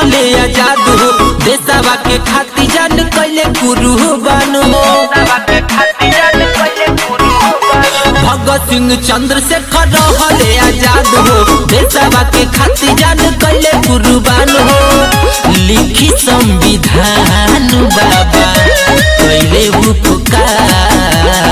रहले आजाद हो देशवा के खातिर जान कैले कुर्बान हो भगत सिंह चंद्रशेखर रहले आजाद हो देशवा के खातिर जान कैले कुर्बान हो लिखी संविधान बाबा कैले उपकार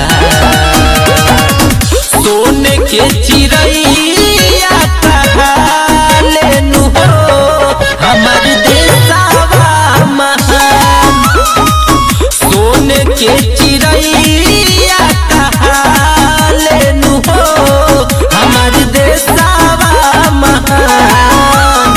सोने के चिड़ैया कहाले नु हो हमर देशवा महान सोने के चिड़ैया कहाले नु हो हमर देशवा महान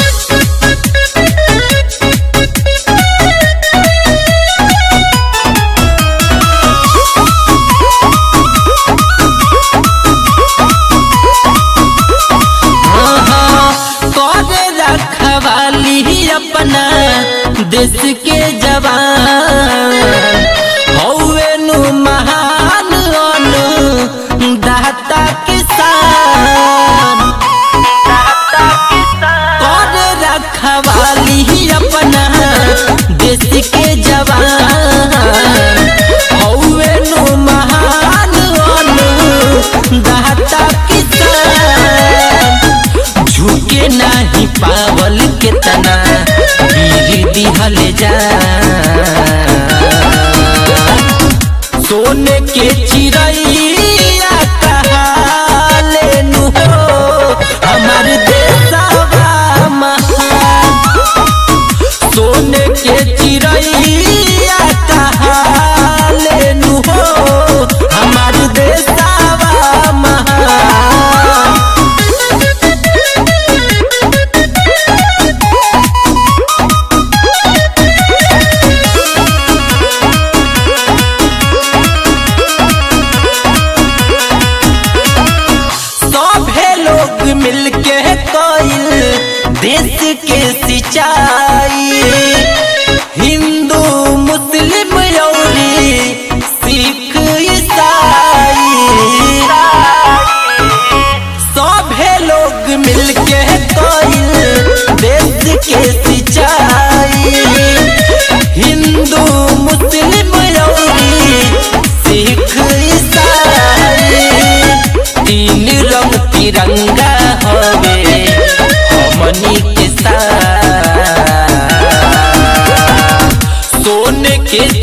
करे रखवाली अपना देश के जवान हौवे नु महान अनु दाता किसान करे रखवाली अपना देश के जवान हौवे नु महान अनु दाता किसान झुके नाही पावल के तना वीर दिहल जा सोने के चिड़ैया कहाले नु हो हमर देशवा महान सोने के चिड़ैया कहाले नु हो हमर देशवा महान सभे लोग मिलके कइल देश के सिंचाई हिंदू मुस्लिम यौरी सिख ईसाई सभे लोग मिलके कइल देश के सिंचाई हिंदू मुस्लिम यौरी सिख ईसाई तीन रंग तिरंगा हवे हमनी के साथ सोने के